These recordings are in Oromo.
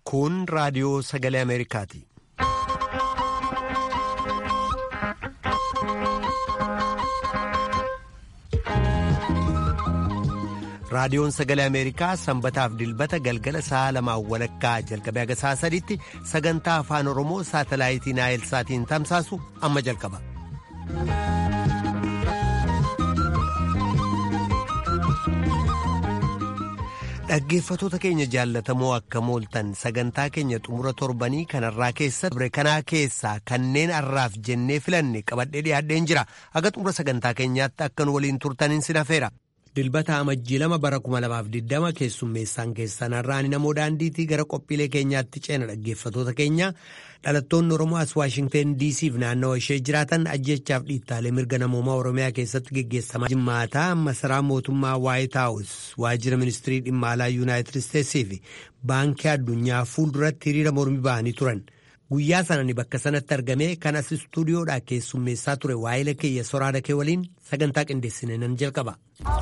Kun raadiyoo sagalee Ameerikaati. Raadiyoon sagalee Ameerikaa sanbataaf dilbata galgala sa'a lamaan walakkaa jalqabee haga sa'a sadiitti sagantaa afaan Oromoo saatalaayitii Naayilsaatiin tamsaasu amma jalqaba. Dhaggeeffatoota keenya jaallatamoo akka mooltan sagantaa keenya xumura torbanii kanarraa keessa ture kanaa keessaa kanneen har'aaf jennee filanne qabadhee dhiyaadheen jira haga xumura sagantaa keenyaatti akka nu waliin turtaniin sin hafeera. Dilbata amajjii lama bara 2020 keessummeessaan keessan har'aan namoo daandiitii gara qophiilee keenyaatti ceena dhaggeeffatoota keenya dhalattoonni Oromoo as Waashingteen DC'f naannawa ishee jiraatan ajjechaaf dhiittaalee mirga namoomaa Oromiyaa keessatti geggeessamaa jimmaataa masaraa mootummaa Waayit Haawus waajjira ministirii dhimma alaa Yuunaayitid Isteetsii fi baankii addunyaa fuulduratti hiriira mormii ba'anii turan. Guyyaa sanani bakka sanatti argamee kan as istuudiyoodhaa keessummeessaa ture waa'ila keeyya soraada kee waliin sagantaa qindeessine nan jalqaba.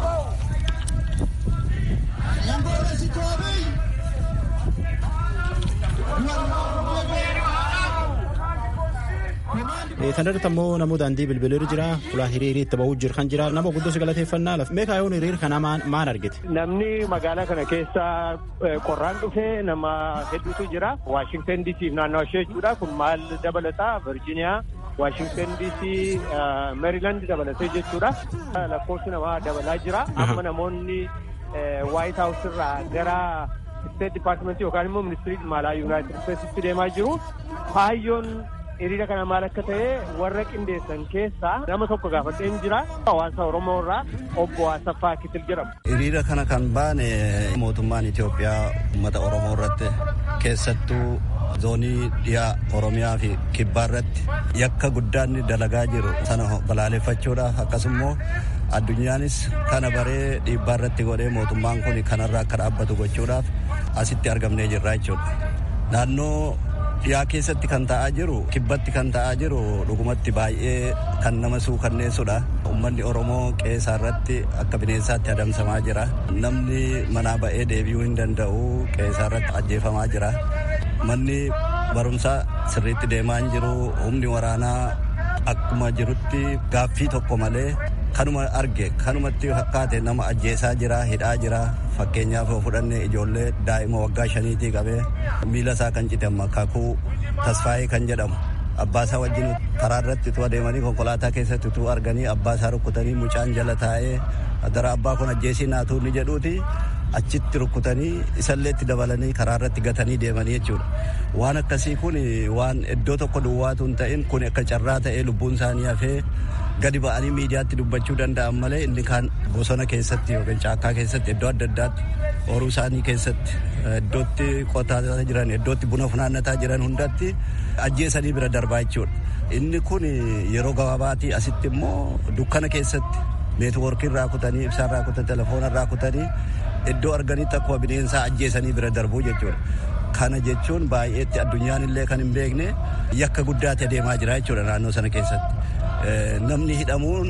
Kan irratti ammoo namoota daandii bilbilarra jira. Fulaan hiriirii itti ba'uu jiru kan jira. Nama guddaa si galateeffannaa lafa. Meeqa yoon hiriira kana maal argite? Namni magaalaa kana keessa qorraan dhufee nama hedduutu jira. Waashingten DC naannoo ishee jechuudha. Kun maal dabalata? Virgiiniyaa, Waashingten DC, Meeriiland dabalatee jechuudha. Lakkoofsi namaa dabalaa jira. Amma namoonni Waayit Haawus irraa gara State Department yookaan immoo ministirii dhimma alaa Yuunaayitid Isteetsitti deemaa jiru. Kaayyoon hiriira kana maal akka ta'e warra qindeessan keessaa nama tokko gaafadheen jira hawaasa oromoo irraa obbo Asaffaa Kitil jedhamu. Hiriira kana kan baane mootummaan Itoophiyaa uummata oromoo irratti keessattuu zoonii dhiyaa oromiyaa fi kibbaa irratti yakka guddaan dalagaa jiru sana balaaleffachuudhaaf akkasumas addunyaanis kana baree dhiibbaa irratti godhee mootummaan kun kanarraa akka dhaabbatu gochuudhaaf asitti argamnee jirra jechuudha. Naannoo dhiyaa keessatti kan ta'aa jiru kibbatti kan ta'aa jiru dhugumatti baay'ee kan nama suukanneessudha. Uummanni Oromoo qeesaa irratti akka bineensaatti adamsamaa jira. Namni manaa ba'ee deebi'uu hin danda'u qeesaa irratti ajjeefamaa jira. Manni barumsaa sirriitti deemaa hin jiru. Humni waraanaa akkuma jirutti gaaffii tokko malee kanuma arge kanumatti fakkaate nama ajjeesaa jira hidhaa jira fakkeenyaaf yoo fudhanne ijoollee daa'ima waggaa shaniitii qabee miila isaa kan cite kakuu tasfaayee kan jedhamu abbaasaa wajjin karaa irratti utuu adeemanii konkolaataa keessatti utuu arganii abbaasaa rukkutanii mucaan jala taa'ee dara abbaa kun ajjeesii naatu ni jedhuuti achitti rukkutanii isallee itti dabalanii karaa irratti gatanii deemanii jechuudha. Waan akkasii kun waan iddoo tokko duwwaatu hin ta'in kun akka carraa ta'ee lubbuun isaanii hafee gadi ba'anii miidiyaatti dubbachuu danda'an malee inni kaan bosona keessatti yookiin caakkaa keessatti iddoo adda addaatti horuu isaanii keessatti iddootti qotaa jiran iddootti buna funaannataa jiran hundatti ajjeesanii bira darbaa jechuudha. Inni kun yeroo gabaabaatii asitti immoo dukkana keessatti neetwoorkii irraa kutanii ibsaa irraa kutanii telefoona irraa kutanii iddoo arganitti akkuma bineensaa ajjeesanii bira darbuu jechuudha. Kana jechuun baay'eetti addunyaan illee kan hin beekne yakka guddaatti adeemaa jira jechuudha naannoo sana keessatti. Namni hidhamuun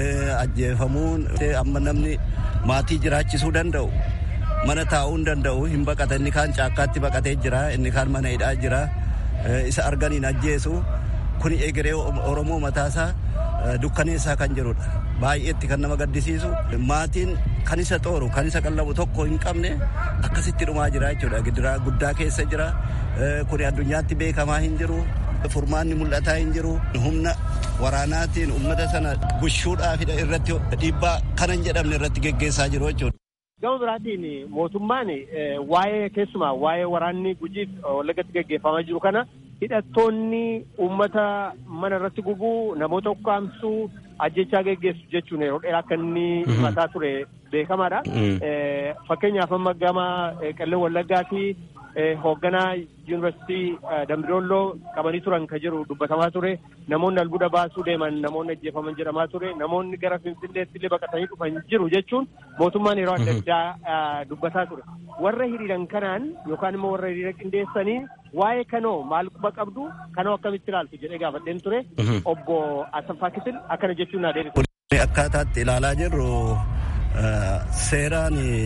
ajjeefamuun amma namni maatii jiraachisuu danda'u mana taa'uu hin danda'u hin baqata inni kaan caakkaatti baqatee jira inni kaan mana hidhaa jira isa arganiin ajjeesu kun egeree Oromoo mataasaa dukkaneessaa kan jirudha. Baay'eetti kan nama gaddisiisu maatiin kan isa xooru kan isa qallabu tokko hin qabne akkasitti dhumaa jira jechuudha. Gidiraa guddaa keessa jira. Kun addunyaatti beekamaa hin jiru. Furmaanni mul'ataa hin jiru. Humna waraanaatiin uummata sana bushuudhaaf irratti dhiibbaa kana hin jedhamne irratti geggeessaa jiru jechuudha. Gama biraatiin mootummaan waa'ee keessumaa waa'ee waraanni gujiif wallagatti geggeeffamaa jiru kana hidhattoonni uummata mana irratti gubuu namoota ukkaamsuu ajjechaa geggeessu jechuun yeroo dheeraa akka inni himataa ture beekamaadha. Fakkeenyaaf amma gama qellem wallaggaatii hoogganaa yuunivarsiitii Dambidolloo qabanii turan kan jiru dubbatamaa ture. Namoonni albuuda baasuu deeman namoonni ajjeefaman jedhamaa ture. Namoonni gara Finfinneetti illee baqatanii dhufan jiru jechuun mootummaan yeroo adda addaa dubbataa ture. Warra hiriiran kanaan yookaan immoo warra hiriira qindeessanii waa'ee kanoo maal quba qabdu kanoo akkamitti ilaaltu jedhee gaafadheen ture. Obbo Asaffaa Kitil akkana jechuun naa deebisu. Akkaataatti ilaalaa jirru seeraan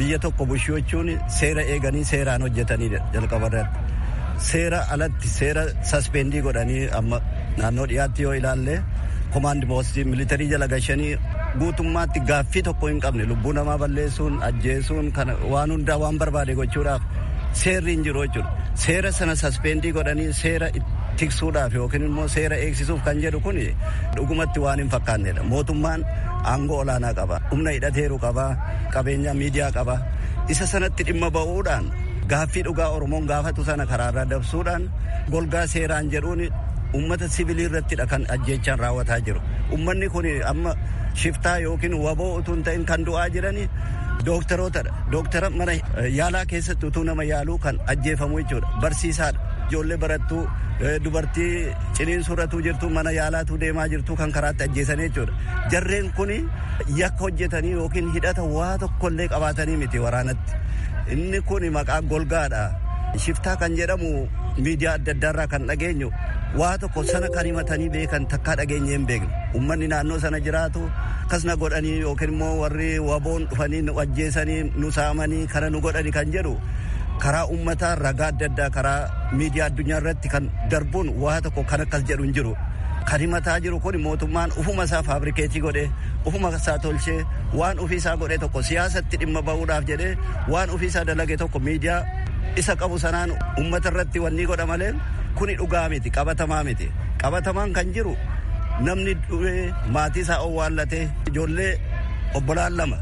biyya tokko bulchuu jechuun seera eeganii seeraan hojjetanii jalqabarratti. Seera alatti seera saspendii godhanii amma naannoo dhiyaatti yoo ilaalle komaandi poostii militarii jala gashanii guutummaatti gaaffii tokko hin qabne lubbuu namaa balleessuun ajjeesuun kana waan hundaa waan barbaade gochuudhaaf seerri hin jiru jechuudha. Seera sana saspendii godhanii seera tiksuudhaaf yookiin immoo seera eegsisuuf kan jedhu kun dhugumatti waan hin fakkaannedha. Mootummaan aangoo olaanaa qaba. Humna hidhateeru qaba. Qabeenya miidiyaa qaba. Isa sanatti dhimma ba'uudhaan gaaffii dhugaa Oromoon gaafatu sana karaarraa dabsuudhaan golgaa seeraan jedhuun ummata sibilii irrattidha kan ajjeechaan raawwataa jiru. Ummanni kun amma shiftaa yookiin waboo utuu hin ta'in kan du'aa jirani dooktarootadha. Dooktara mana yaalaa keessatti utuu nama yaaluu kan ajjeefamu jechuudha. Barsiisaadha. Ijoollee barattuu dubartii ciniinsurratuu jirtu mana yaalaatu deemaa jirtu kan karaatti ajjeesanii jechuudha. Jarreen kun yakka hojjetanii yookiin hidhata waa tokkollee qabaatanii miti waraanatti. Inni kun maqaa golgaadha. Shiftaa kan jedhamu miidiyaa adda addaarraa kan dhageenyu waa tokko sana kan himatanii beekan takkaa dhageenye hin beekne. Uummanni naannoo sana jiraatu akkasna godhanii yookiin immoo warri waboon dhufanii nu ajjeesanii nu saamanii kana nu godhani kan jedhu karaa uummataa ragaa adda addaa karaa miidiyaa addunyaa irratti kan darbuun waa tokko kan akkas jedhu hin jiru. Kan himataa jiru kun mootummaan ufuma isaa faabrikeetii godhee ufuma isaa tolchee waan ofiisaa godhe tokko siyaasatti dhimma ba'uudhaaf jedhee waan ofiisaa dalage tokko miidiyaa isa qabu sanaan uummata irratti wanni godha malee kuni dhugaa miti qabatamaa miti qabatamaan kan jiru namni du'ee maatii isaa owwaallatee ijoollee obbolaan lama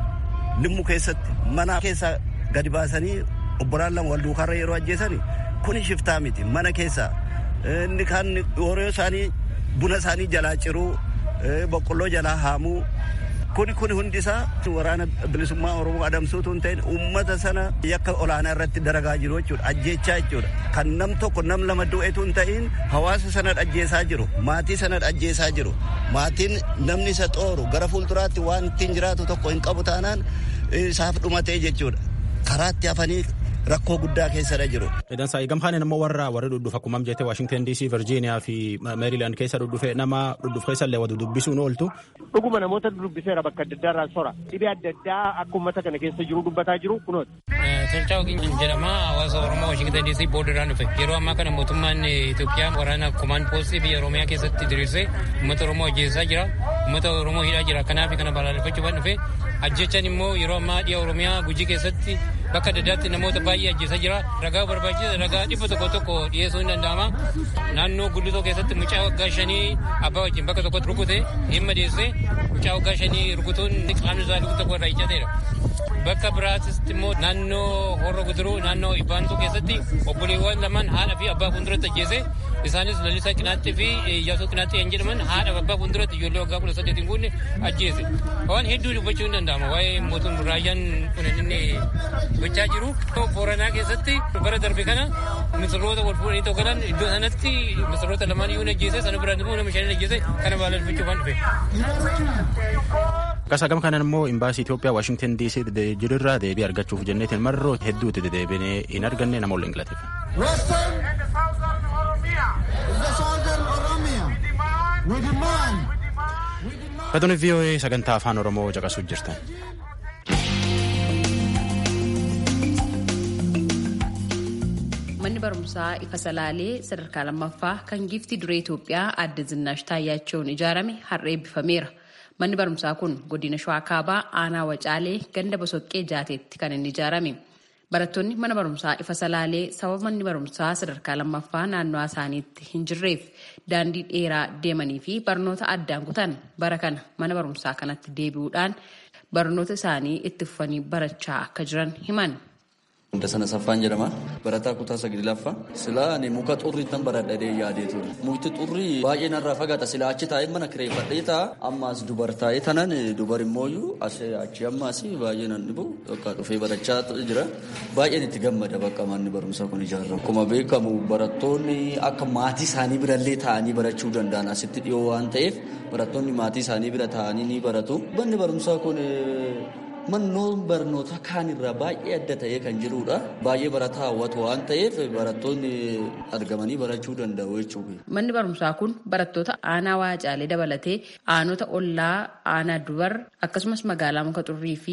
limmu keessatti mana keessaa gadi baasanii obbolaan lama wal duukaarra yeroo ajjeesani kuni shiftaa miti mana keessaa inni kan horii isaanii buna isaanii jalaa ciruu boqqolloo jalaa haamuu kuni kun hundi isaa waraana bilisummaa oromoo adamsuutu hin ta'in uummata sana yakka olaanaa irratti daragaa jiru jechuudha ajjeechaa jechuudha kan nam tokko nam lama du'etu hin ta'in hawaasa sana ajjeesaa jiru maatii sana ajjeesaa jiru maatiin namni isa xooru gara fuulduraatti waan ittiin jiraatu tokko hin qabu taanaan isaaf dhumatee jechuudha karaatti hafanii rakkoo guddaa keessadha jiru. Dansaa gamhaan immoo warra warri dhudhuuf akkuma jettee Waashingtan DC, Virgiiniyaa fi Meeriilaand keessa dhudhufe nama dhudhuuf keessa illee wadu dubbisuun ooltu. Dhuguma namoota dubbiseera bakka adda addaa irraa sora. Dhibee adda addaa akka uummata kana keessa jiru dubbataa jiru kunooti. Tolchaa Ogiin jedhama hawaasa Oromoo Waashingtan DC boordarraan dhufe. Yeroo ammaa kana mootummaan Itoophiyaa waraana komaan poostii biyya Oromiyaa keessatti diriirsee uummata Oromoo ajjeesaa jira. Uummata Oromoo hidhaa jira. Kanaaf kana balaaleffachuudhaan dhufe. Ajjechaan immoo yeroo ammaa dhiya Oromiyaa gujii keessatti bakka adda addaatti namoota baay'ee ajjeesaa jira. Ragaa barbaachisa ragaa dhibba tokko tokko dhiyeessuu hin danda'ama. Naannoo gudditoo keessatti mucaa waggaa shanii abbaa wajjin bakka tokkotti rukute dhimma dhiyeessee mucaa waggaa shanii rukutuun qaamni isaa lukkuu tokko irraa iccateera. Bakka biraatitti immoo naannoo horra guduruu naannoo ibbaantuu keessatti obboleewwan lamaan haadha fi abbaa fuulduratti ajjeese isaanis lalisaa qinaatti fi iyyaasuu qinaatti kan jedhaman haadha abbaa fuulduratti ijoollee waggaa kudha saddeetiin guunne ajjeese. Waan hedduu dubbachuu hin danda'ama waa'ee mootummaa raayyaan kun inni gochaa jiru. Booranaa keessatti bara darbe kana misirroota wal fuudhanii tokko galan iddoo sanatti misirroota lamaan iyyuu ajjeese sana biraan immoo nama shanii ajjeese kana balaaleffachuuf waan dhufe. Akkasa gama kanaan immoo imbaasii Itoophiyaa Waashingtan DC jirurraa deebii argachuuf jenneetiin marroo hedduutti deddeebinee hin arganne nama waliin galateef. Katuun VOA sagantaa afaan Oromoo caqasuuf jirtan. manni barumsaa ifa salaalee sadarkaa lammaffaa kan giiftii duree Itoophiyaa aadde Zinnaash Taayyaachoon ijaarame har'a eebbifameera. Manni barumsaa kun godina Shawaa Kaabaa aanaa Wacaalee ganda Bosoqqee Jaateetti kan inni ijaarame. Barattoonni mana barumsaa ifa salaalee sababa manni barumsaa sadarkaa lammaffaa naannoo isaaniitti hin jirreef daandii dheeraa deemanii fi barnoota addaan kutan bara kana mana barumsaa kanatti deebi'uudhaan barnoota isaanii itti fufanii barachaa akka jiran himan. Hunda sana saffaan jedhama. Barataa kutaa saglaffaa. Silaa ani muka xurrii tan baradhadhee yaadee ture. Mukti xurrii baay'ee narraa fagaata. Silaa achi taa'ee mana kireeffadhee ta'a. Ammaas dubar taa'ee tanan dubar immooyyuu achi ammaas baay'ee nan dhibu. Bakka dhufee barachaa jira. Baay'een itti gammada bakka manni barumsaa kun ijaaramu. Akkuma beekamu barattoonni akka maatii isaanii birallee taa'anii barachuu danda'an asitti dhiyoo waan ta'eef barattoonni maatii isaanii bira taa'anii ni baratu. Manni barumsaa kun Mannoon barnoota kaan irraa baay'ee adda ta'ee kan jirudha. Baay'ee barataa hawwatu waan ta'eef barattoonni argamanii barachuu danda'u jechuudha. Manni barumsaa kun barattoota aanaa waacaalee dabalatee aanota ollaa aanaa dubar akkasumas magaalaa muka xurrii fi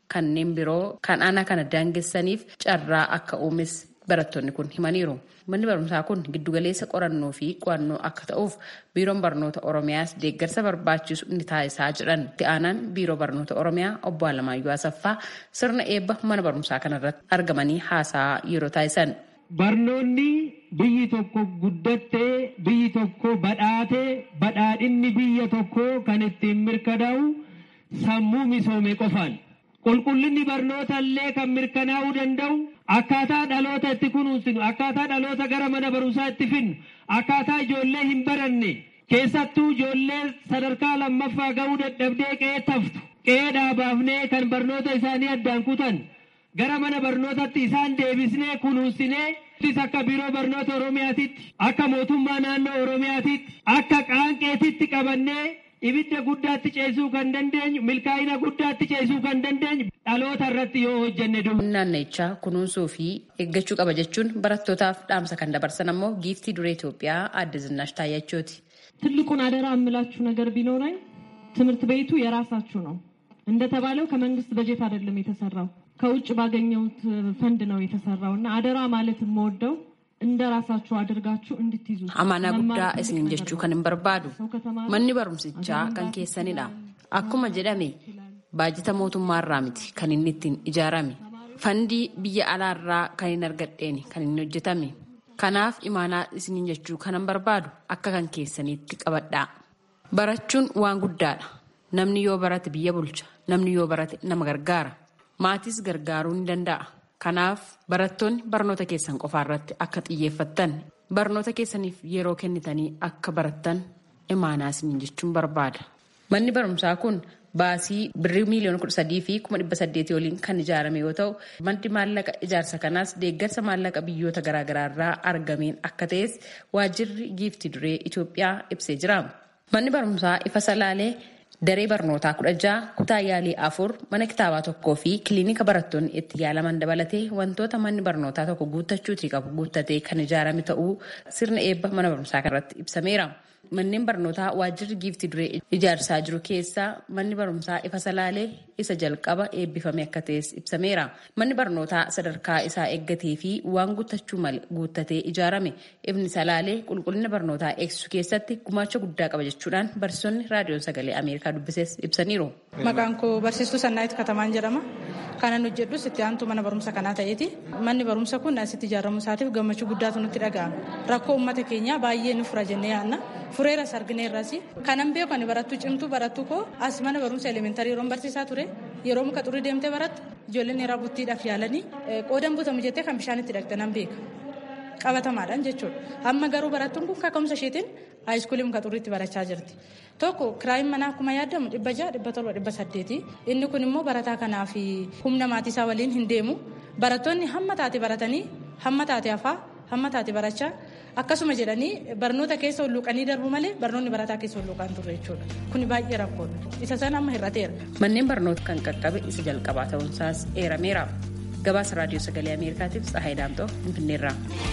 kanneen biroo kan aanaa kana daangessaniif carraa akka uumes barattoonni kun himaniiru. Manni barumsaa kun giddugaleessa qorannoo fi qo'annoo akka ta'uuf biiroon barnoota Oromiyaas deeggarsa barbaachisu ni taasisaa jedhan. Itti aanaan biiroo barnoota Oromiyaa obbo Alamaayyoo Asaffaa sirna eebba mana barumsaa kanarratti argamanii haasaa yeroo taasisan. Barnoonni biyyi tokko guddattee biyyi tokko badhaatee badhaadhinni biyya tokko kan ittiin mirkanaa'u sammuu misoome qofaan. Qulqullinni barnoota illee kan mirkanaa'uu danda'u akkaataa dhaloota itti kunuunsinu akkaataa dhaloota gara mana barumsaa itti finnu akkaataa ijoollee hin baranne keessattuu ijoollee sadarkaa lammaffaa ga'uu dadhabdee qe'ee taftu qe'ee dhaabaafnee kan barnoota isaanii addaan kutan gara mana barnootatti isaan deebisnee kunuunsinee akka biiroo barnoota oromiyaatitti akka mootummaa naannoo oromiyaatitti akka qaanqeetitti qabannee ibidda guddaatti ceesuu kan dandeenyu milkaa'ina guddaatti ceesuu kan dandeenyu dhaloota irratti yoo hojjenne duuba. Naannichaa kunuunsuu fi eeggachuu qaba jechuun barattootaaf dhaamsa kan dabarsan ammoo giiftii duree Itoophiyaa aadde Zinaash Taayyachooti. ትልቁን አደራ የምላችሁ ነገር ቢኖረኝ ትምህርት ቤቱ የራሳችሁ ነው። እንደተባለው ከመንግስት በጀት አይደለም የተሰራው ከውጭ ባገኘሁት ፈንድ ነው የተሰራው እና አደራ ማለት የምወደው እንደ ራሳችሁ አድርጋችሁ እንድትይዙ Amaanaa guddaa isiniin jechuu kan hin barbaadu manni barumsichaa kan keessanidha. Akkuma jedhame baajata mootummaarraa miti kan inni ittiin ijaarame. Fandii biyya alaarraa kan hin argadheeni kan inni hojjetame. Kanaaf imaanaa isiniin jechuu kan hin barbaadu akka kan keessaniitti qabadhaa. Barachuun waan guddaadha. Namni yoo barate biyya bulcha. Namni yoo barate nama gargaara. Maatis gargaaruu ni danda'a. Kanaaf barattoonni barnoota keessan qofaarratti akka xiyyeeffattan barnoota keessaniif yeroo kennitanii akka barattan imaanaa isiniin jechuun barbaada. Manni barumsaa kun baasii birrii miiliyoona kudha sadii fi kuma dhibba saddeetii waliin kan ijaarame yoo ta'u maddi maallaqa ijaarsa kanaas deeggarsa maallaqa biyyoota garaagaraa irraa argameen akka ta'es waajjirri giiftii duree Itoophiyaa ibsee jira. Manni barumsaa ifa salaalee daree barnootaa kudha ja'a kutaa yaalii afur mana kitaabaa tokkoo fi kiliinika barattoonni itti yaalaman dabalatee wantoota manni barnootaa tokko guuttachuutii qabu guuttatee kan ijaarame ta'uu sirna eebba mana barumsaa kanarratti ibsameera. Manneen barnootaa waajjirri giiftii duree ijaarsaa jiru keessaa manni barumsaa ifa salaalee isa jalqaba eebbifame akka ta'es ibsameera. Manni barnootaa sadarkaa isaa eeggatee fi waan guuttachuu malee guuttatee ijaarame ifni salaalee qulqullina barnootaa eegsisuu keessatti gumaacha guddaa qaba jechuudhaan barsiisonni raadiyoon sagalee Ameerikaa dubbises ibsaniiru. Maqaan koo barsiistuu Sannaayit Katamaan jedhama. Kanan hojjedhus itti aantuu mana barumsa kanaa ta'eeti. Manni barumsa kun asitti ijaaramuu isaatiif gammachuu guddaatu nutti dhaga'ama. Rakkoo uummata keenyaa baay'ee ni fura jennee yaadna. Fureeras argineerras. Kanan beeku ani barattuu cimtuu barattuu koo as mana barumsa elementarii yeroon barsiisaa ture. Yeroo muka xurii deemtee barattu ijoolleen yeroo buttiidhaaf yaalanii qoodan butamu jettee kan bishaan itti dhaqxe nan beeka. qabatamaadhaan jechuudha. Amma garuu barattuun kun kaka'umsa isheetiin haayiskuulii muka xurriitti barachaa jirti. Tokko kiraayin manaa akkuma yaadamu dhibba ja'a dhibba torba dhibba saddeeti. Inni kun immoo barataa kanaaf humna maatii isaa waliin hin deemu. Barattoonni hamma taate baratanii hamma taate hafaa hamma taate barachaa akkasuma jedhanii barnoota keessa hulluuqanii darbu malee barnoonni barataa keessa hulluuqaan turre jechuudha. Kuni baay'ee rakkoodha. Isa sana amma hir'ateera. Manneen barnoota kan qaqqabe isa jalqabaa ta'uunsaas eerameera. Gabaasa raadiyoo sagalee Ameerikaatiif Tsahaay Daamtoo Finfinneerraa.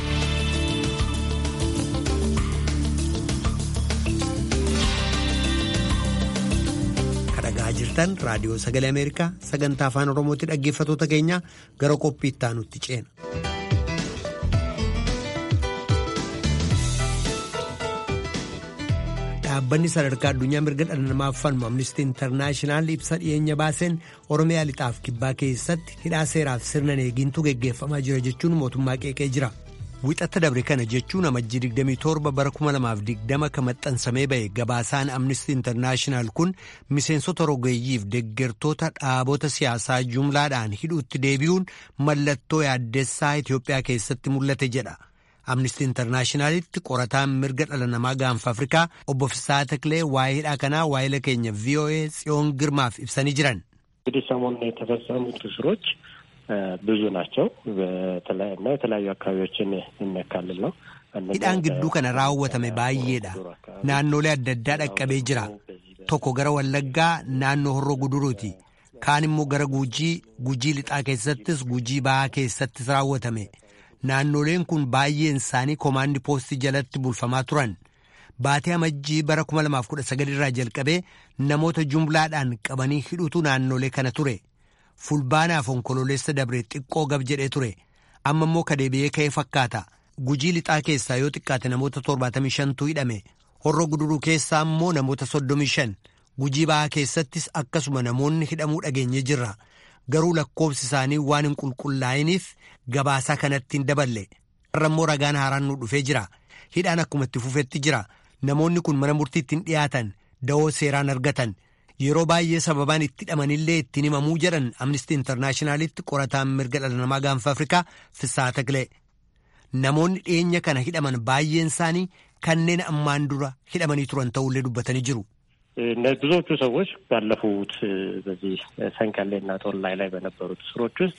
Kadhagaa jirtan raadiyoo sagalee Ameerikaa sagantaa afaan Oromootti dhaggeeffatoota keenya gara qophii itti aanutti ceena. Dhaabbanni sadarkaa addunyaa mirga dhala namaaf falmu Amnistii Intarnaashinaal ibsa dhiyeenya baaseen Oromiyaa lixaaf kibbaa keessatti hidhaa seeraaf sirna eegintu geggeeffamaa jira jechuun mootummaa qeeqee jira. Wixata dabre kana jechuun amajjii 27 bara 2020 kan maxxansamee ba'e gabaasaan Amnistii Intarnaashinaal kun miseensota rogeeyyiif deggertoota dhaabota siyaasaa jumlaadhaan hidhuutti deebi'uun mallattoo yaaddessaa Itoophiyaa keessatti mul'ate jedha. Amnistii Intarnaashinaalitti qorataan mirga dhala namaa gaanfa Afrikaa obbo Fisaa Taklee waa'ee hidhaa kanaa waa'ee keenya VOA Tsiyoon Girmaaf ibsanii jiran. እንግዲህ ሰሞኑን የተፈጸሙት እስሮች ብዙ ናቸው እና የተለያዩ አካባቢዎችን የሚያካልል ነው። Hidhaan gidduu kana raawwatame baay'eedha. Naannolee adda addaa dhaqqabee jira. Tokko gara Wallaggaa naannoo Horroo Guduruuti. Kaan immoo gara Gujii, Gujii lixaa keessattis Gujii Bahaa keessattis raawwatame. Naannoleen kun baay'een isaanii koomaandii poostii jalatti bulfamaa turan. Baatee amajjii bara 2019 irraa jalqabee namoota jumlaadhaan qabanii hidhutu naannolee kana ture. fulbaanaaf onkololeessa dabre xiqqoo gab jedhee ture amma immoo kadeebi'ee ka'ee fakkaata gujii lixaa keessaa yoo xiqqaate namoota 75tu hidhame horro guduruu keessaa immoo namoota 35 gujii ba'aa keessattis akkasuma namoonni hidhamuu dhageenye jirra garuu lakkoobsi isaanii waan hin qulqullaa'iniif gabaasaa kanatti hin daballe har'a immoo ragaan haaraan nu dhufee jira hidhaan akkuma itti fufetti jira namoonni kun mana murtiitti hin dhiyaatan da'oo seeraan argatan yeroo baay'ee sababaan itti hidhamanillee ittiin himamuu jedhan amnistii intarnaashinaalitti qorataan mirga dhala namaa gaanfa afrikaa fissaa taqilee namoonni dhiyeenya kana hidhaman baay'een isaanii kanneen ammaan dura hidhamanii turan ta'ullee dubbatanii jiru. ብዙዎቹ ሰዎች ባለፉት በዚህ ሰንቀሌና ጦላይ ላይ በነበሩት እስሮች ውስጥ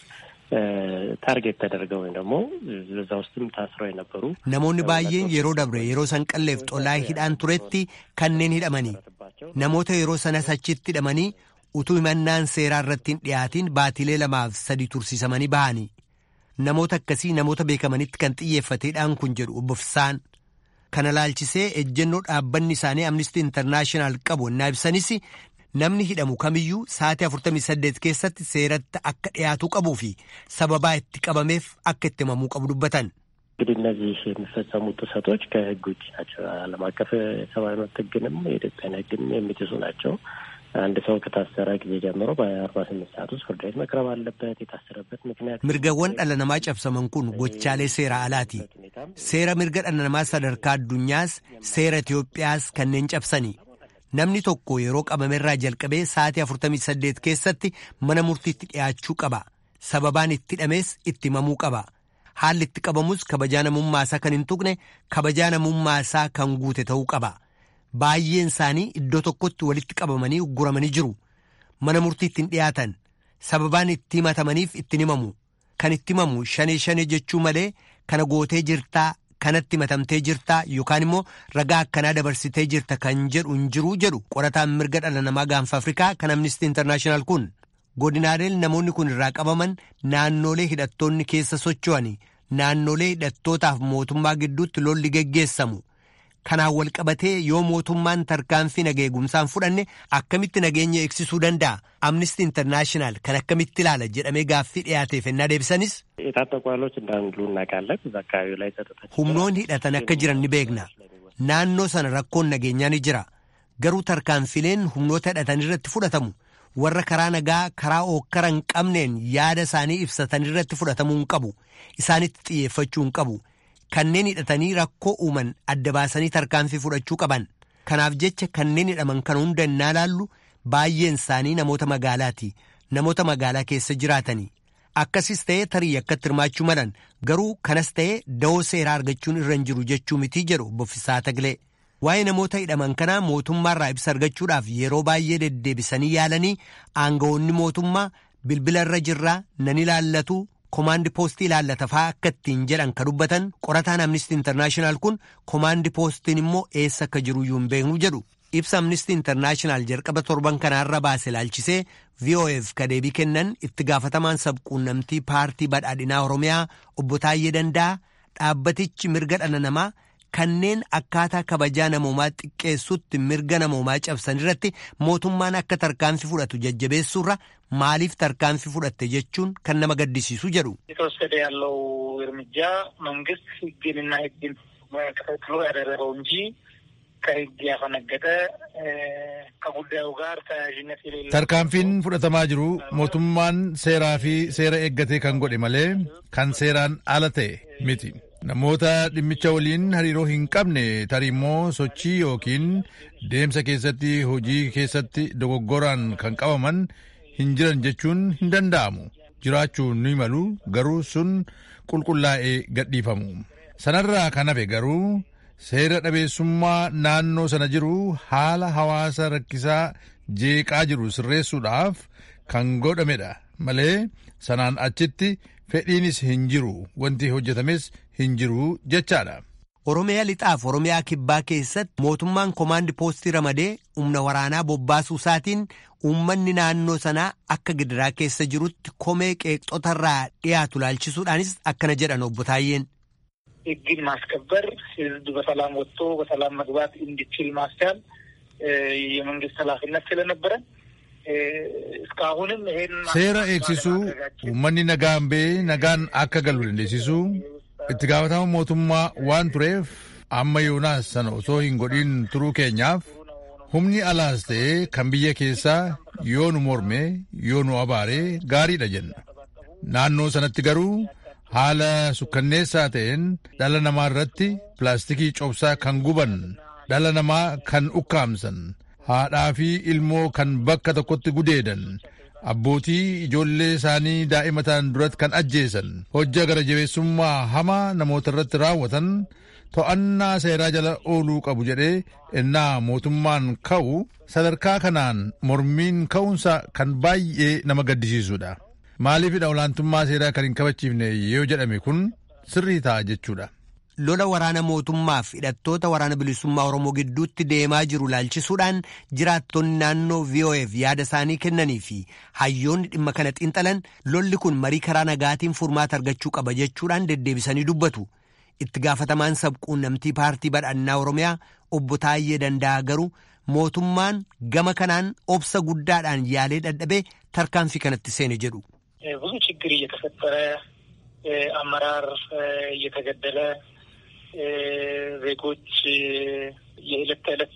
ታርጌት ተደርገው ወይም ደግሞ በዛ ውስጥም ታስረው የነበሩ namoonni baay'een yeroo dabre yeroo sanqalleef xolaa hidhaan turetti kanneen hidhamanii namoota yeroo sanas achitti hidhamanii utuu himannaan seeraa irratti hin dhiyaatiin baatilee lamaaf sadi tursiisamanii bahanii namoota akkasii namoota beekamanitti kan xiyyeeffate hidhaan kun jedhu obbo Fisaan kana laalchisee ejjennoo dhaabbanni isaanii amnistii intarnaashinaal qabu innaa ibsanis namni hidhamu kamiyyuu sa'aatii 48 keessatti seeratti akka dhiyaatuu qabuu fi sababaa itti qabameef akka itti himamuu qabu dubbatan. እንግዲህ እነዚህ የሚፈጸሙ ጥሰቶች ከሕግ ውጭ ናቸው። ዓለም አቀፍ የሰብአዊ መብት ሕግንም የኢትዮጵያን ሕግንም የሚጥሱ ናቸው። አንድ ሰው ከታሰረ ጊዜ ጀምሮ በአርባ ስምንት ሰዓት ውስጥ ፍርድ ቤት መቅረብ አለበት። የታሰረበት ምክንያት mirgawwan dhala namaa cabsaman kun gochaalee seera alaati seera mirga dhala namaa sadarkaa addunyaas seera Itoophiyaas kanneen cabsani namni tokko yeroo qabamerraa jalqabee sa'aatii 48 keessatti mana murtiitti dhiyaachuu qaba sababaan itti hidhamees itti himamuu qaba haalli itti qabamus kabajaa namummaasaa kan hin tuqne kabajaa namummaasaa kan guute ta'uu qaba baay'een isaanii iddoo tokkotti walitti qabamanii ugguramanii jiru mana murtiitti hin dhiyaatan sababaan itti himatamaniif ittiin himamu kan itti himamu shanee shanee jechuu malee kana gootee jirtaa kanatti himatamtee jirtaa yookaan immoo ragaa akkanaa dabarsitee jirta kan jedhu hin jiruu jedhu qorataan mirga dhala namaa gaanfa afrikaa kan amnistii intarnaashinaal kun godinaaleen namoonni kun irraa qabaman naannolee hidhattoonni keessa socho'ani naannolee hidhattootaaf mootummaa gidduutti lolli geggeessamu kanaan wal qabatee yoo mootummaan tarkaanfii nageegumsaan fudhanne akkamitti nageenya eegsisuu danda'a amnistii intarnaashinaal kan akkamitti ilaala jedhamee gaaffii dhiyaateef ennaa deebisanis. የታጠቁ ኃይሎች እንዳሉ እናውቃለን። እዛ አካባቢ ላይ ጸጥታ humnoonni hidhatan akka jiran ni beekna naannoo sana rakkoon nageenyaa ni jira garuu tarkaanfileen humnoota hidhatan irratti fudhatamu warra karaa nagaa karaa ookkara hin qabneen yaada isaanii ibsatan irratti fudhatamuu hin qabu isaanitti xiyyeeffachuu hin qabu kanneen hidhatanii rakkoo uuman adda baasanii tarkaanfii fudhachuu qaban kanaaf jecha kanneen hidhaman kan hunda innaa laallu baay'een isaanii namoota magaalaati namoota magaalaa keessa jiraatanii akkasis ta'ee tarii akkatti hirmaachuu malan garuu kanas ta'ee da'oo seeraa argachuun irra hin jiru jechuu mitii jedhu boffisaa tagilee waa'ee namoota hidhaman kanaa mootummaarraa ibsa argachuudhaaf yeroo baay'ee deddeebisanii yaalanii aangawoonni mootummaa bilbila irra jirraa nan ilaallatu komaandi poostii ilaallata fa'aa akka ittiin jedhan ka dubbatan qorataan amnistii intarnaashinaal kun komaandi poostiin immoo eessa akka jiru iyyuu hin beeknu jedhu ibsa amnistii intarnaashinaal jalqaba torban kanaarra baase laalchisee vof ka deebii kennan itti gaafatamaan sabquunnamtii paartii badhaadhinaa oromiyaa obbo Taayyee Danda'a dhaabbatichi mirga dhala namaa kanneen akkaataa kabajaa namoomaa xiqqeessutti mirga namoomaa cabsan irratti mootummaan akka tarkaanfii fudhatu jajjabeessuurra maaliif tarkaanfii fudhatte jechuun kan nama gaddisiisu jedhu. የተወሰደ ያለው እርምጃ መንግስት ህግንና ህግን ተከትሎ ያደረገው እንጂ ከህግ ያፈነገጠ ከጉዳዩ ጋር ተያያዥነት የሌለው tarkaanfiin fudhatamaa jiru mootummaan seeraa fi seera eeggatee kan godhe malee kan seeraan ala ta'e miti namoota dhimmicha waliin hariiroo hin qabne tarii immoo sochii yookiin deemsa keessatti hojii keessatti dogoggoraan kan qabaman hin jiran jechuun hin danda'amu jiraachuu ni malu garuu sun qulqullaa'ee gadhiifamu sanarraa kan hafe garuu seera dhabeessummaa naannoo sana jiru haala hawaasa rakkisaa jeeqaa jiru sirreessuudhaaf kan godhamedha malee sanaan achitti fedhiinis hin jiru wanti hojjetames hin jiru jechaadha. Oromiyaa lixaaf Oromiyaa kibbaa keessatti mootummaan komaandi poostii ramadee humna waraanaa bobbaasuu isaatiin uummanni naannoo sanaa akka gidiraa keessa jirutti komee qeeqxotarraa dhiyaatu laalchisuudhaanis akkana jedhan obbo Taayyeen. ህግን ማስከበር ህዝብ በሰላም ወጥቶ በሰላም መግባት እንዲችል ማስቻል የመንግስት ኃላፊነት ስለነበረ እስካሁንም ይሄን seera eegsisuu uummanni nagaan ba'ee nagaan akka galu dandeessisuu itti gaafatama mootummaa waan tureef amma yoonaas sana osoo hin godhin turuu keenyaaf humni alaas ta'ee kan biyya keessaa yoo nu morme yoo nu abaare gaariidha jenna naannoo sanatti garuu haala sukkanneessaa ta'een dhala namaa irratti pilaastikii cobsaa kan guban dhala namaa kan ukkaamsan haadhaa fi ilmoo kan bakka tokkotti gudeedan abbootii ijoollee isaanii daa'imatan duratti kan ajjeesan hojja gara jabeessummaa hamaa namoota irratti raawwatan to'annaa seeraa jala ooluu qabu jedhee innaa mootummaan ka'u sadarkaa kanaan mormiin ka'uunsa kan baay'ee nama gaddisiisudha. Maaliifidha olaantummaa seeraa kan hin kabachiifne yoo jedhame kun sirrii ta'a jechuudha. lola waraana mootummaaf hidhattoota waraana bilisummaa oromoo gidduutti deemaa jiru laalchisuudhaan jiraattonni naannoo VOAf yaada isaanii kennanii fi hayyoonni dhimma kana xiinxalan lolli kun marii karaa nagaatiin furmaata argachuu qaba jechuudhaan deddeebisanii dubbatu. Itti gaafatamaan sabquunnamtii paartii badhaannaa oromiyaa obbo Taayyee Danda'a garuu mootummaan gama kanaan obsa guddaadhaan yaalee dadhabee tarkaanfii kanatti seene jedhu. ብዙ ችግር እየተፈጠረ አመራር እየተገደለ ዜጎች የዕለት ተዕለት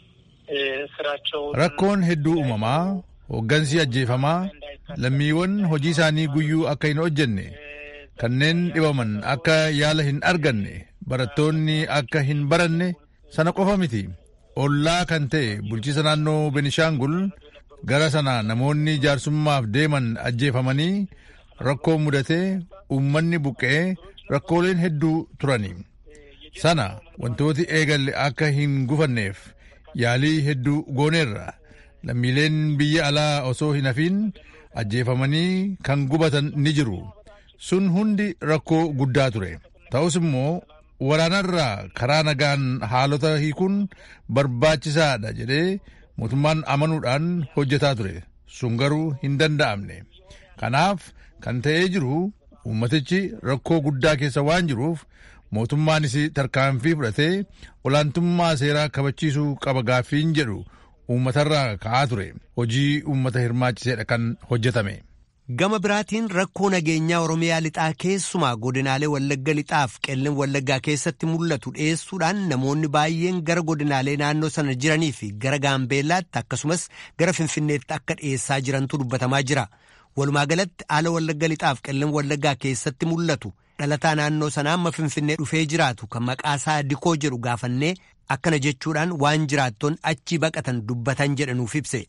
ስራቸው rakkoon hedduu uumamaa hooggansi ajjeefamaa lammiiwwan hojii isaanii guyyuu akka hin hojjenne kanneen dhibaman akka yaala hin arganne barattoonni akka hin baranne sana qofa miti ollaa kan ta'e bulchiisa naannoo benishaangul gara sana namoonni jaarsummaaf deeman ajjeefamanii rakkoo mudatee uummanni buqqee rakkooleen hedduu turani sana wantooti eegalle akka hin gufanneef yaalii hedduu gooneerra lammiileen biyya alaa osoo hin hafiin ajjeefamanii kan gubatan ni jiru sun hundi rakkoo guddaa ture ta'us immoo waraanarraa karaa nagaan haalota hiikuun barbaachisaadha jedhee mootummaan amanuudhaan hojjetaa ture sun garuu hin danda'amne kanaaf kan ta'ee jiru uummatichi rakkoo guddaa keessa waan jiruuf mootummaanis tarkaanfii fudhatee olaantummaa seeraa kabachiisuu qaba gaaffiin jedhu uummatarraa ka'aa ture hojii uummata hirmaachiseedha kan hojjetame. Gama biraatiin rakkoo nageenyaa Oromiyaa lixaa keessumaa godinaalee Wallagga lixaaf qellem Wallaggaa keessatti mul'atu dhiyeessuudhaan namoonni baay'een gara godinaalee naannoo sana jiranii fi gara Gaambeellaatti akkasumas gara Finfinneetti akka dhiyeessaa jirantu dubbatamaa jira. Walumaa galatti haala Wallagga lixaaf qellem Wallaggaa keessatti mul'atu dhalataa naannoo sanaa amma Finfinnee dhufee jiraatu kan maqaasaa Dikoo jedhu gaafannee akkana jechuudhaan waan jiraattoon achii baqatan dubbatan jedhanuuf ibse.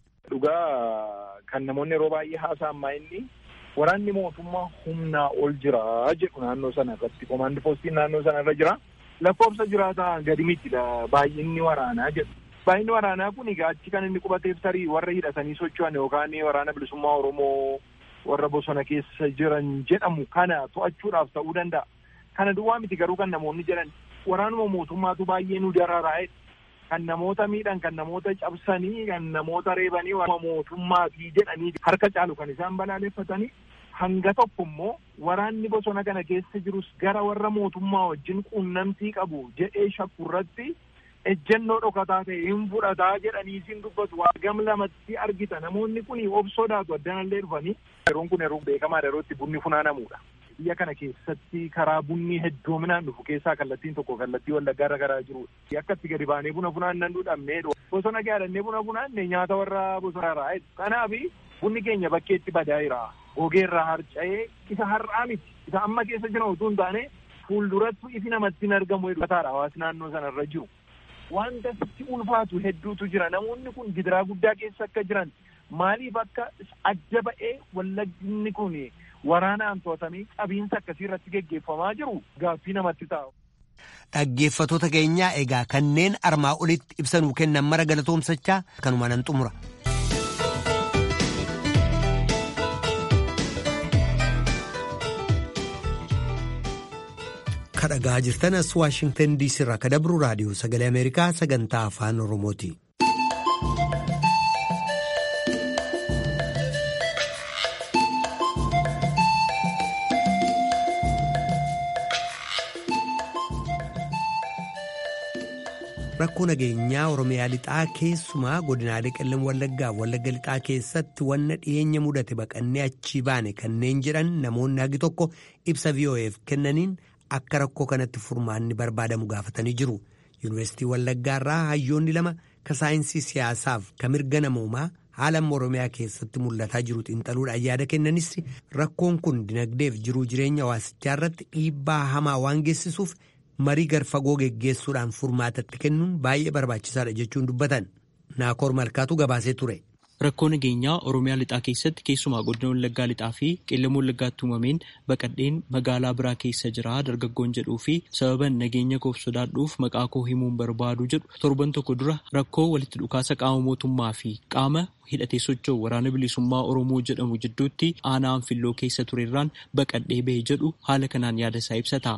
Dhugaa kan namoonni yeroo baay'ee haasa'an maa inni waraanni mootummaa humnaa ol jira jedhu naannoo sana irratti komaandi poostiin naannoo sana irra jira lakkoofsa jiraataa gadi miti baay'inni waraanaa jedhu. Baay'inni waraanaa kun egaa achi kan inni qubateef tarii warra hidhatanii socho'an yookaan waraana bilisummaa Oromoo warra bosona keessa jiran jedhamu kana to'achuudhaaf ta'uu danda'a. Kana duwwaa miti garuu kan namoonni jedhan waraanuma mootummaatu baay'ee nu dararaa'e kan namoota miidhan kan namoota cabsanii kan namoota reebanii waraana mootummaatii jedhanii harka caalu kan isaan balaaleffatanii hanga tokko immoo waraanni bosona kana keessa jirus gara warra mootummaa wajjin quunnamtii qabu jedhee shakku irratti ejjennoo dhokataa ta'e hin fudhataa jedhanii isin dubbatu waa gam lamatti argita namoonni kun of sodaatu addanallee dhufanii yeroon kun yeroo beekamaa yerootti bunni funaanamudha. biyya kana keessatti karaa bunni heddoominaan dhufu keessaa kallattiin tokko kallattii wallaggaa irra garaa jiru akka itti gadi baanee buna funaannan dhudhamnee bosona gaadhannee buna funaanne nyaata warra bosona irraa kanaaf bunni keenya bakkeetti badaa jira gogeerraa harca'ee isa har'aa miti isa amma keessa jiran utuu hin taane fuulduratti ifi namatti hin argamu hedduutaadha hawaasni naannoo sana irra jiru. Wanta sitti ulfaatu hedduutu jira namoonni kun gidiraa guddaa keessa akka jiran maaliif akka adda ba'ee wallagginni kun waraanaan to'atamee qabiinsa akkasii irratti geggeeffamaa jiru gaaffii namatti taa'u. Dhaggeeffatoota keenyaa egaa kanneen armaa olitti ibsanuu kennan mara galatoomsachaa kanuma nan xumura. kadhagaa jirtan as waashingtan diisii irraa kadabru raadiyoo sagalee ameerikaa sagantaa afaan oromooti. rakkoo nageenyaa oromiyaa lixaa keessumaa godinaalee qellem wallaggaaf wallagga lixaa keessatti wanna dhiyeenya mudate baqannee achii baane kanneen jedhan namoonni hagi tokko ibsa VOA'f kennaniin akka rakkoo kanatti furmaanni barbaadamu gaafatanii jiru yuunivarsiitii wallaggaarraa hayyoonni lama ka saayinsii siyaasaaf ka mirga namoomaa haala amma oromiyaa keessatti mul'ataa jiru xiinxaluudhaan yaada kennanis rakkoon kun dinagdeef jiruu jireenya hawaasichaa irratti dhiibbaa hamaa waan geessisuuf. marii garfagoo geggeessuudhaan furmaatatti kennuun baay'ee barbaachisaadha jechuun dubbatan naakoor malkaatu gabaasee ture. Rakkoo nageenyaa Oromiyaa lixaa keessatti keessumaa godina Wallaggaa lixaa fi qellem Wallaggaatti uumameen baqadheen magaalaa biraa keessa jira dargaggoon jedhuu fi sababan nageenya koof sodaadhuuf maqaa koo himuun barbaadu jedhu torban tokko dura rakkoo walitti dhukaasa qaama mootummaa fi qaama hidhatee socho'u waraana bilisummaa Oromoo jedhamu jidduutti aanaa anfilloo keessa turerraan baqadhee bahe jedhu haala kanaan yaada isaa ibsata.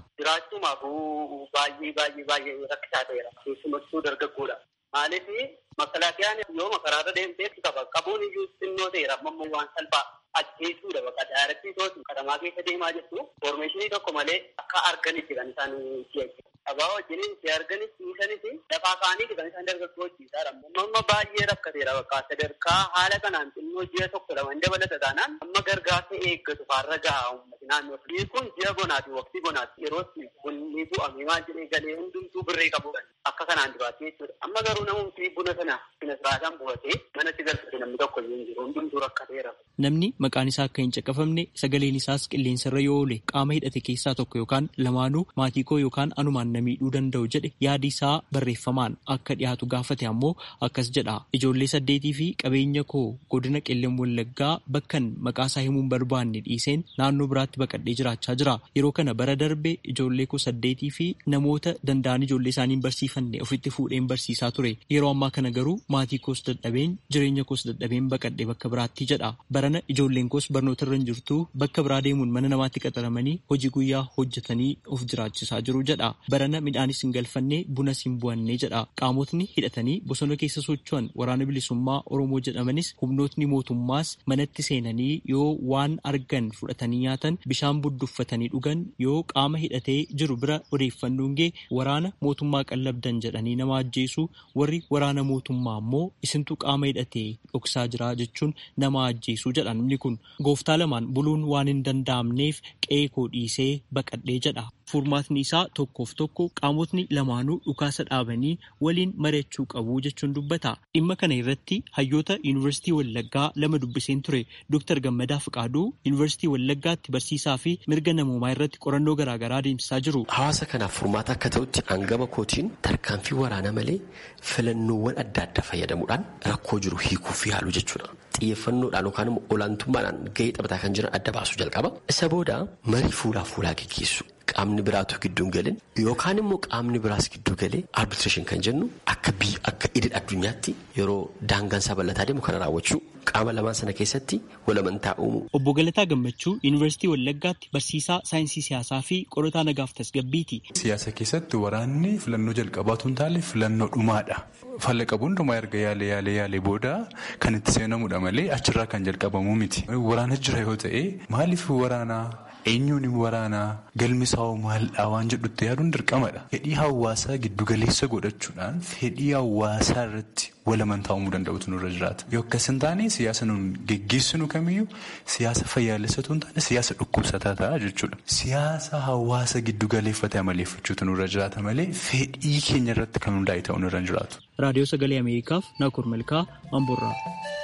baay'ee baay'ee baay'ee rakkisaa ta'eera. Keessumattuu dargaggoodha. Maaliif makalaakiyaan yoo makaraarra deemteetu qaba. Qabuun iyyuu xinnoo ta'eera. Amma waan salphaa ajjeesuudha bakka daarattii tootu katamaa keessa deemaa jirtu. Foormeeshinii tokko malee akka arganitti kan isaan si'achi. Abaa wajjiniin si arganis dhiisanis lafaa kaanii kan isaan dargaggoo hojjetaa Amma baay'ee rakkateera bakka sadarkaa haala kanaan xinnoo ji'a tokko lama dabalata taanaan amma gargaarsa eeggatu faarra gahaa uummati naannoo. Biyyi kun ji'a bonaati waqtii bonaati yeroo bunni bu'amee maal jedhee galee hundumtuu birree qabudha. Akka kanaan duraatti jechuudha. Amma garuu namumti buna sana buna siraataan bu'atee manatti galfate namni tokko hin jiru hundumtuu rakkateera. Namni maqaan isaa akka hin caqafamne sagaleen isaas qilleensarra yoo oole qaama hidhate keessaa tokko yookaan lamaanuu maatii koo yookaan anumaan na miidhuu danda'u jedhe yaadi isaa barreeffamaan akka dhiyaatu gaafate ammoo akkas jedha. Ijoollee saddeetii fi qabeenya koo godina qellem wallaggaa bakkan maqaa isaa himuun barbaanne dhiiseen naannoo biraatti baqadhee jiraachaa jira. Yeroo kana bara darbe ijoollee koo saddeetii fi namoota danda'an ijoollee isaanii barsiifanne ofitti fuudheen barsiisaa ture. Yeroo ammaa kana garuu maatii koos dadhabeen jireenya koos dadhabeen baqadhee bakka biraatti jedha. Barana ijoolleen koos barnoota irra hin jirtu bakka biraa deemuun mana namaatti qaxaramanii hojii guyyaa hojjetanii of jiraachisaa jiru jedha. Barana midhaanis hin galfanne bunas hin bu'anne jedha. Qaamotni hidhatanii bosona keessa socho'an waraana bilisummaa Oromoo jedhamanis humnootni mootummaas manatti seenanii yoo waan argan fudhatanii nyaatan bishaan budduffatanii dhugan yoo qaama hidhatee jiru bira odeeffannoon gee waraana mootummaa qallabdan jedhanii nama ajjeesu warri waraana mootummaa ammoo isintu qaama hidhatee dhoksaa jira jechuun nama ajjeesu jedha namni kun gooftaa lamaan buluun waan hin danda'amneef qe'ee koo dhiisee baqadhee jedha. Furmaatni isaa tokkoof tokko qaamotni lamaanuu dhukaasa dhaabanii waliin mari'achuu qabu jechuun dubbata. Dhimma kana irratti hayyoota Yuunivarsiitii Wallaggaa lama dubbiseen ture Dr. Gammadaa Fiqaaduu Yuunivarsiitii Wallaggaatti barsiisaa fi mirga namoomaa irratti qorannoo garaagaraa adeemsisaa jiru. Hawaasa kanaaf furmaata akka ta'utti hangama kootiin tarkaanfii waraanaa malee filannoowwan adda addaa fayyadamuudhaan rakkoo jiru hiikuu fi haaluu jechuudha. Xiyyeeffannoodhaan yookaan immoo olaantummaadhaan gahee taphataa kan jiran adda baasuu jalqaba. Isa booda marii fuulaa fuulaa geggeessu. Qaamni biraatu gidduu galin yookaan immoo qaamni biraas gidduu galee arbitreeshin kan jennu akka biyya akka idil addunyaatti yeroo daangaan isaa bal'ataa deemu kana raawwachuu qaama lamaan sana keessatti walamantaa uumu. Obbo Galataa Gammachuu Yuunivarsiitii Wallaggaatti barsiisaa saayinsii siyaasaa fi qorataa nagaaf tasgabbiiti. Siyaasa keessatti waraanni filannoo jalqabaatu hin taane filannoo dhumaadha. Falla qabu hundumaa erga yaalee yaalee yaalee booda kan itti seenamudha malee achirraa kan jalqabamu miti. Waraana jira yoo ta'e maaliif waraanaa? eenyuun waraanaa galmisaa maaldhaa waan jedhutti yaaduun dirqamadha. Fedhii hawaasaa giddugaleessa godhachuudhaan fedhii hawaasaa irratti walamantaa uumuu danda'utu nurra jiraata. Yoo akkas hin taane siyaasa nuun geggeessinu kamiyyuu siyaasa fayyaalessatu hin taane siyaasa dhukkubsataa ta'a jechuudha. Siyaasa hawaasa giddugaleeffatee amaleeffachuutu nurra jiraata malee fedhii keenya irratti kan hundaa'e ta'u nurra hin jiraatu. Raadiyoo Sagalee Ameerikaaf Naakur Malkaa Amboorraa.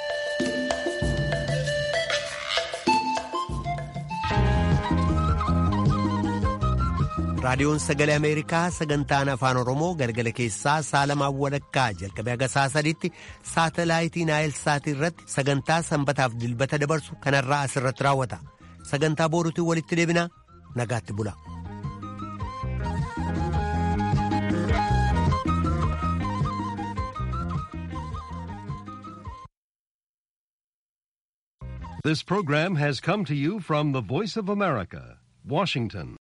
raadiyoon sagalee ameerikaa sagantaan afaan oromoo galgala keessaa saalamaan walakkaa jalqabee haga saa sadiitti saatalaayitii naayilsaatii irratti sagantaa sanbataaf dilbata dabarsu kanarraa asirratti raawwata sagantaa booruutiin walitti deebinaa nagaatti bula. This program has come to you from the Voice of America, Washington.